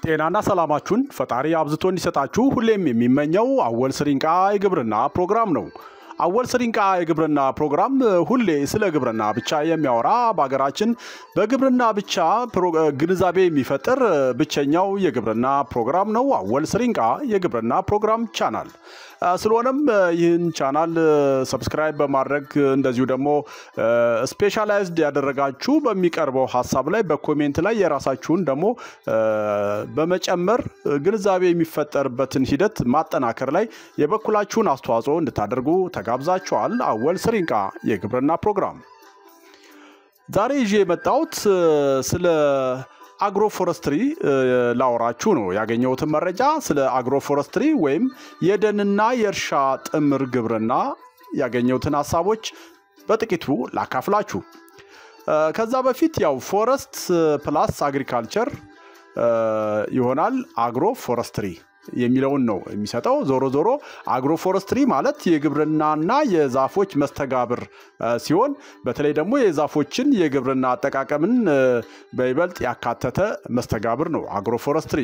ጤናና ሰላማችሁን ፈጣሪ አብዝቶ እንዲሰጣችሁ ሁሌም የሚመኘው አወል ስሪንቃ የግብርና ፕሮግራም ነው። አወል ስሪንቃ የግብርና ፕሮግራም ሁሌ ስለ ግብርና ብቻ የሚያወራ በሀገራችን በግብርና ብቻ ግንዛቤ የሚፈጥር ብቸኛው የግብርና ፕሮግራም ነው። አወል ስሪንቃ የግብርና ፕሮግራም ቻናል ስለሆነም ይህን ቻናል ሰብስክራይብ በማድረግ እንደዚሁ ደግሞ ስፔሻላይዝድ ያደረጋችሁ በሚቀርበው ሀሳብ ላይ በኮሜንት ላይ የራሳችሁን ደግሞ በመጨመር ግንዛቤ የሚፈጠርበትን ሂደት ማጠናከር ላይ የበኩላችሁን አስተዋጽኦ እንድታደርጉ ተጋብዛችኋል። አወል ስሪንቃ የግብርና ፕሮግራም ዛሬ ይዤ የመጣሁት ስለ አግሮ ፎረስትሪ ላወራችሁ ነው። ያገኘሁትን መረጃ ስለ አግሮ ፎረስትሪ ወይም የደንና የእርሻ ጥምር ግብርና ያገኘሁትን ሀሳቦች በጥቂቱ ላካፍላችሁ። ከዛ በፊት ያው ፎረስት ፕላስ አግሪካልቸር ይሆናል አግሮ ፎረስትሪ የሚለውን ነው የሚሰጠው። ዞሮ ዞሮ አግሮ ፎረስትሪ ማለት የግብርናና የዛፎች መስተጋብር ሲሆን በተለይ ደግሞ የዛፎችን የግብርና አጠቃቀምን በይበልጥ ያካተተ መስተጋብር ነው አግሮ ፎረስትሪ።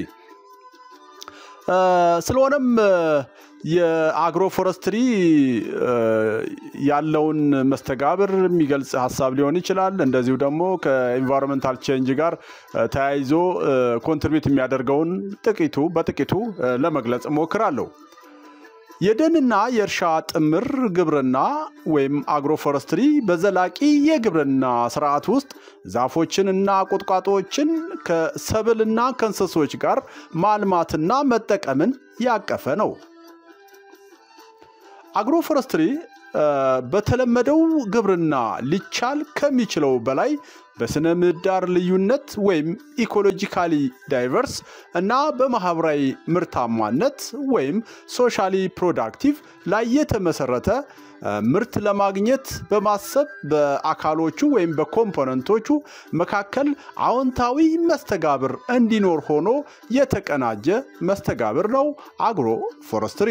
ስለሆነም የአግሮ ፎረስትሪ ያለውን መስተጋብር የሚገልጽ ሀሳብ ሊሆን ይችላል። እንደዚሁ ደግሞ ከኢንቫይሮንመንታል ቼንጅ ጋር ተያይዞ ኮንትሪቢዩት የሚያደርገውን ጥቂቱ በጥቂቱ ለመግለጽ እሞክራለሁ። የደንና የእርሻ ጥምር ግብርና ወይም አግሮ ፎረስትሪ በዘላቂ የግብርና ስርዓት ውስጥ ዛፎችንና ቁጥቋጦዎችን ከሰብልና ከእንስሶች ጋር ማልማትና መጠቀምን ያቀፈ ነው። አግሮ ፎረስትሪ በተለመደው ግብርና ሊቻል ከሚችለው በላይ በስነ ምህዳር ልዩነት ወይም ኢኮሎጂካሊ ዳይቨርስ እና በማህበራዊ ምርታማነት ወይም ሶሻሊ ፕሮዳክቲቭ ላይ የተመሰረተ ምርት ለማግኘት በማሰብ በአካሎቹ ወይም በኮምፖነንቶቹ መካከል አዎንታዊ መስተጋብር እንዲኖር ሆኖ የተቀናጀ መስተጋብር ነው አግሮ ፎረስትሪ።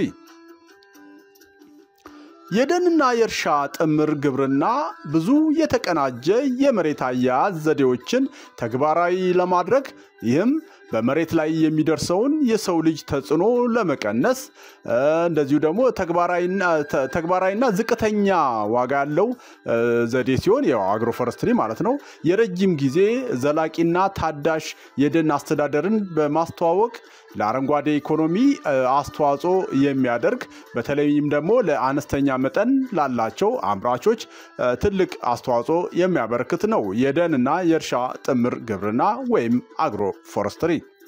የደንና የእርሻ ጥምር ግብርና ብዙ የተቀናጀ የመሬት አያያዝ ዘዴዎችን ተግባራዊ ለማድረግ ይህም በመሬት ላይ የሚደርሰውን የሰው ልጅ ተጽዕኖ ለመቀነስ እንደዚሁ ደግሞ ተግባራዊና ዝቅተኛ ዋጋ ያለው ዘዴ ሲሆን ያው አግሮ ፎረስትሪ ማለት ነው። የረጅም ጊዜ ዘላቂና ታዳሽ የደን አስተዳደርን በማስተዋወቅ ለአረንጓዴ ኢኮኖሚ አስተዋጽኦ የሚያደርግ በተለይም ደግሞ ለአነስተኛ መጠን ላላቸው አምራቾች ትልቅ አስተዋጽኦ የሚያበረክት ነው የደንና የእርሻ ጥምር ግብርና ወይም አግሮ ፎረስትሪ።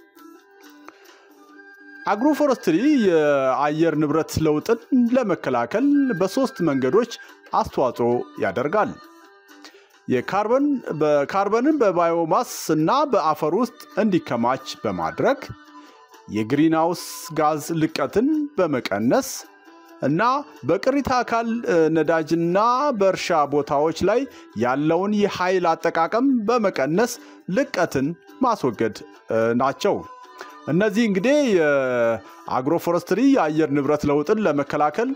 አግሮ ፎረስትሪ የአየር ንብረት ለውጥን ለመከላከል በሶስት መንገዶች አስተዋጽኦ ያደርጋል። የካርበንን በባዮማስ እና በአፈር ውስጥ እንዲከማች በማድረግ የግሪንሃውስ ጋዝ ልቀትን በመቀነስ እና በቅሪተ አካል ነዳጅና በእርሻ ቦታዎች ላይ ያለውን የኃይል አጠቃቀም በመቀነስ ልቀትን ማስወገድ ናቸው። እነዚህ እንግዲህ የአግሮ ፎረስትሪ የአየር ንብረት ለውጥን ለመከላከል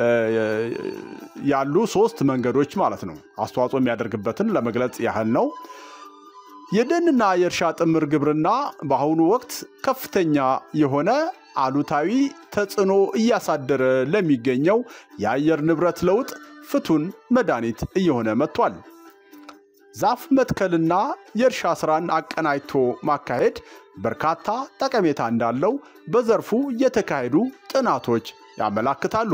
ያሉ ሶስት መንገዶች ማለት ነው። አስተዋጽኦ የሚያደርግበትን ለመግለጽ ያህል ነው። የደንና የእርሻ ጥምር ግብርና በአሁኑ ወቅት ከፍተኛ የሆነ አሉታዊ ተጽዕኖ እያሳደረ ለሚገኘው የአየር ንብረት ለውጥ ፍቱን መድኃኒት እየሆነ መጥቷል። ዛፍ መትከልና የእርሻ ስራን አቀናጅቶ ማካሄድ በርካታ ጠቀሜታ እንዳለው በዘርፉ የተካሄዱ ጥናቶች ያመላክታሉ።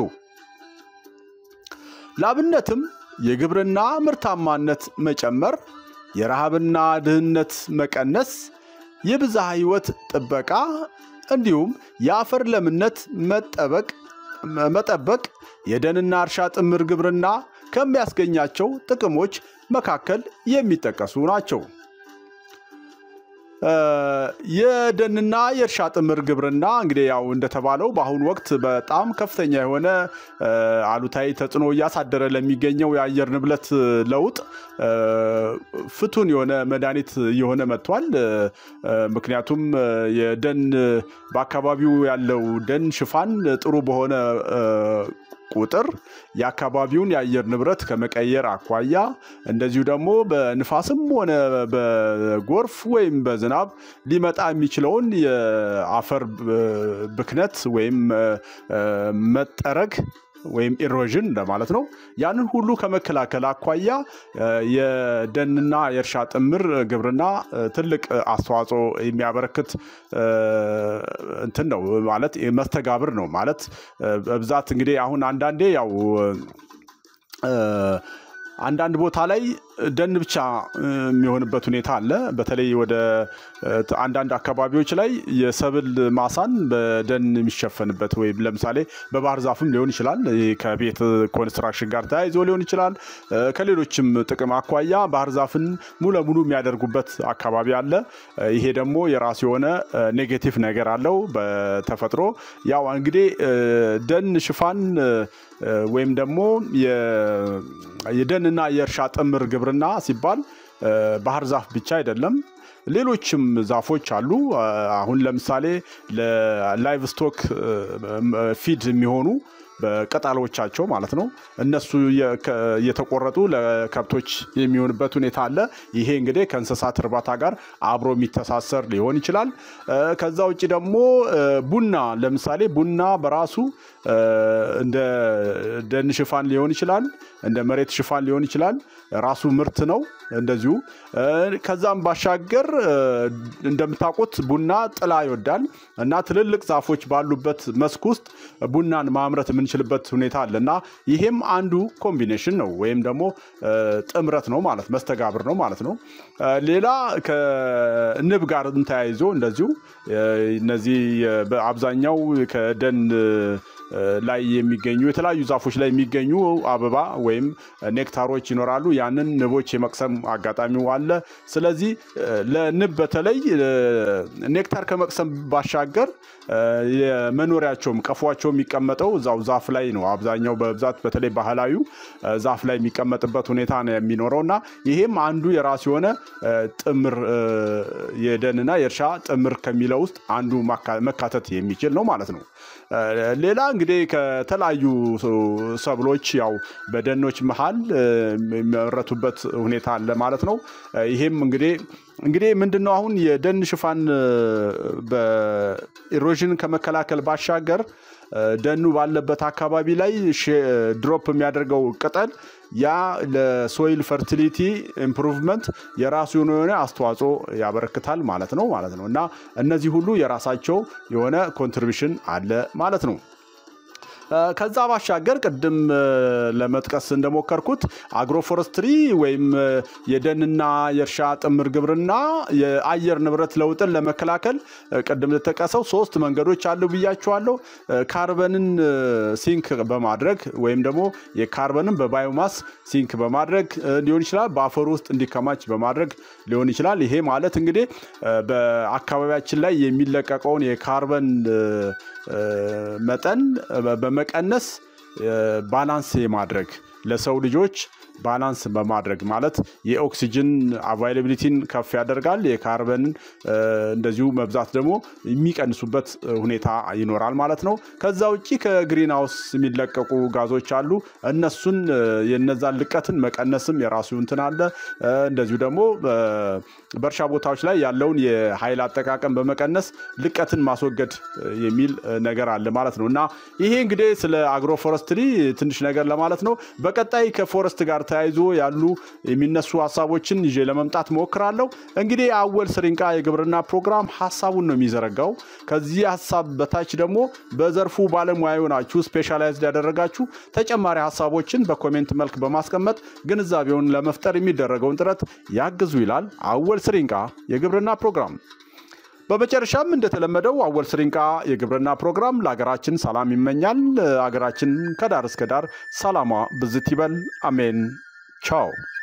ላብነትም የግብርና ምርታማነት መጨመር የረሃብና ድህነት መቀነስ፣ የብዝሃ ሕይወት ጥበቃ እንዲሁም የአፈር ለምነት መጠበቅ የደንና እርሻ ጥምር ግብርና ከሚያስገኛቸው ጥቅሞች መካከል የሚጠቀሱ ናቸው። የደንና የእርሻ ጥምር ግብርና እንግዲህ ያው እንደተባለው በአሁኑ ወቅት በጣም ከፍተኛ የሆነ አሉታዊ ተጽዕኖ እያሳደረ ለሚገኘው የአየር ንብረት ለውጥ ፍቱን የሆነ መድኃኒት እየሆነ መጥቷል። ምክንያቱም የደን በአካባቢው ያለው ደን ሽፋን ጥሩ በሆነ ቁጥር የአካባቢውን የአየር ንብረት ከመቀየር አኳያ እንደዚሁ ደግሞ በንፋስም ሆነ በጎርፍ ወይም በዝናብ ሊመጣ የሚችለውን የአፈር ብክነት ወይም መጠረግ ወይም ኢሮዥን እንደማለት ነው። ያንን ሁሉ ከመከላከል አኳያ የደንና የእርሻ ጥምር ግብርና ትልቅ አስተዋጽኦ የሚያበረክት እንትን ነው ማለት መስተጋብር ነው ማለት በብዛት እንግዲህ አሁን አንዳንዴ ያው አንዳንድ ቦታ ላይ ደን ብቻ የሚሆንበት ሁኔታ አለ። በተለይ ወደ አንዳንድ አካባቢዎች ላይ የሰብል ማሳን በደን የሚሸፈንበት ወይም ለምሳሌ በባህር ዛፍም ሊሆን ይችላል። ከቤት ኮንስትራክሽን ጋር ተያይዞ ሊሆን ይችላል። ከሌሎችም ጥቅም አኳያ ባህር ዛፍን ሙሉ ለሙሉ የሚያደርጉበት አካባቢ አለ። ይሄ ደግሞ የራሱ የሆነ ኔጌቲቭ ነገር አለው በተፈጥሮ ያው እንግዲህ ደን ሽፋን ወይም ደግሞ የደንና የእርሻ ጥምር ግብርና ሲባል ባህር ዛፍ ብቻ አይደለም። ሌሎችም ዛፎች አሉ። አሁን ለምሳሌ ለላይቭ ስቶክ ፊድ የሚሆኑ በቅጠሎቻቸው ማለት ነው እነሱ እየተቆረጡ ለከብቶች የሚሆንበት ሁኔታ አለ። ይሄ እንግዲህ ከእንስሳት እርባታ ጋር አብሮ የሚተሳሰር ሊሆን ይችላል። ከዛ ውጭ ደግሞ ቡና ለምሳሌ ቡና በራሱ እንደ ደን ሽፋን ሊሆን ይችላል፣ እንደ መሬት ሽፋን ሊሆን ይችላል። ራሱ ምርት ነው እንደዚሁ። ከዛም ባሻገር እንደምታውቁት ቡና ጥላ ይወዳል እና ትልልቅ ዛፎች ባሉበት መስክ ውስጥ ቡናን ማምረት የምንችልበት ሁኔታ አለ እና ይሄም አንዱ ኮምቢኔሽን ነው ወይም ደግሞ ጥምረት ነው ማለት መስተጋብር ነው ማለት ነው። ሌላ ከንብ ጋር ተያይዞ እንደዚሁ እነዚህ በአብዛኛው ከደን ላይ የሚገኙ የተለያዩ ዛፎች ላይ የሚገኙ አበባ ወይም ኔክታሮች ይኖራሉ። ያንን ንቦች የመቅሰም አጋጣሚው አለ። ስለዚህ ለንብ በተለይ ኔክታር ከመቅሰም ባሻገር የመኖሪያቸውም ቀፏቸው የሚቀመጠው እዛው ዛፍ ላይ ነው። አብዛኛው በብዛት በተለይ ባህላዊ ዛፍ ላይ የሚቀመጥበት ሁኔታ ነው የሚኖረው እና ይሄም አንዱ የራሱ የሆነ ጥምር የደንና የእርሻ ጥምር ከሚለው ውስጥ አንዱ መካተት የሚችል ነው ማለት ነው። ሌላ እንግዲህ ከተለያዩ ሰብሎች ያው በደኖች መሀል የሚመረቱበት ሁኔታ አለ ማለት ነው። ይሄም እንግዲህ እንግዲህ ምንድን ነው አሁን የደን ሽፋን በኢሮዥን ከመከላከል ባሻገር ደኑ ባለበት አካባቢ ላይ ድሮፕ የሚያደርገው ቅጠል ያ ለሶይል ፈርቲሊቲ ኢምፕሩቭመንት የራሱ የሆነ አስተዋጽኦ ያበረክታል ማለት ነው ማለት ነው እና እነዚህ ሁሉ የራሳቸው የሆነ ኮንትሪቢሽን አለ ማለት ነው። ከዛ ባሻገር ቅድም ለመጥቀስ እንደሞከርኩት አግሮፎረስትሪ ወይም የደንና የእርሻ ጥምር ግብርና የአየር ንብረት ለውጥን ለመከላከል ቅድም ለተጠቀሰው ሶስት መንገዶች አሉ ብያቸዋለሁ። ካርበንን ሲንክ በማድረግ ወይም ደግሞ የካርበንን በባዮማስ ሲንክ በማድረግ ሊሆን ይችላል። በአፈር ውስጥ እንዲከማች በማድረግ ሊሆን ይችላል። ይሄ ማለት እንግዲህ በአካባቢያችን ላይ የሚለቀቀውን የካርበን መጠን በመቀነስ ባላንስ የማድረግ ለሰው ልጆች ባላንስ በማድረግ ማለት የኦክሲጅን አቫይላቢሊቲን ከፍ ያደርጋል። የካርበንን እንደዚሁ መብዛት ደግሞ የሚቀንሱበት ሁኔታ ይኖራል ማለት ነው። ከዛ ውጭ ከግሪን ሃውስ የሚለቀቁ ጋዞች አሉ። እነሱን የነዛን ልቀትን መቀነስም የራሱ እንትን አለ። እንደዚሁ ደግሞ በእርሻ ቦታዎች ላይ ያለውን የኃይል አጠቃቀም በመቀነስ ልቀትን ማስወገድ የሚል ነገር አለ ማለት ነው እና ይሄ እንግዲህ ስለ አግሮፎረስትሪ ትንሽ ነገር ለማለት ነው። በቀጣይ ከፎረስት ጋር ተያይዞ ያሉ የሚነሱ ሀሳቦችን ይዤ ለመምጣት ሞክራለሁ። እንግዲህ አወል ስሪንቃ የግብርና ፕሮግራም ሀሳቡን ነው የሚዘረጋው። ከዚህ ሀሳብ በታች ደግሞ በዘርፉ ባለሙያ የሆናችሁ ስፔሻላይዝድ ያደረጋችሁ ተጨማሪ ሀሳቦችን በኮሜንት መልክ በማስቀመጥ ግንዛቤውን ለመፍጠር የሚደረገውን ጥረት ያግዙ ይላል አወል ስሪንቃ የግብርና ፕሮግራም። በመጨረሻም እንደተለመደው አወል ስሪንቃ የግብርና ፕሮግራም ለሀገራችን ሰላም ይመኛል። ሀገራችን ከዳር እስከ ዳር ሰላሟ ብዝት ይበል። አሜን። ቻው